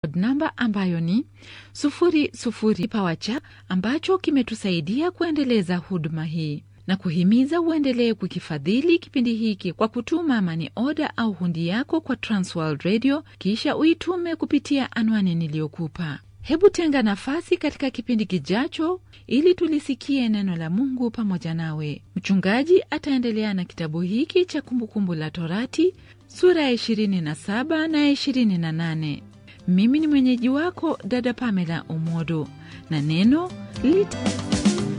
namba ambayo ni 00 pawacha ambacho kimetusaidia kuendeleza huduma hii na kuhimiza uendelee kukifadhili kipindi hiki kwa kutuma mani oda au hundi yako kwa Transworld Radio, kisha uitume kupitia anwani niliyokupa. Hebu tenga nafasi katika kipindi kijacho ili tulisikie neno la Mungu pamoja nawe. Mchungaji ataendelea na kitabu hiki cha Kumbukumbu la Torati sura ya 27 na 28. Mimi ni mwenyeji wako dada Pamela Umodo na neno lita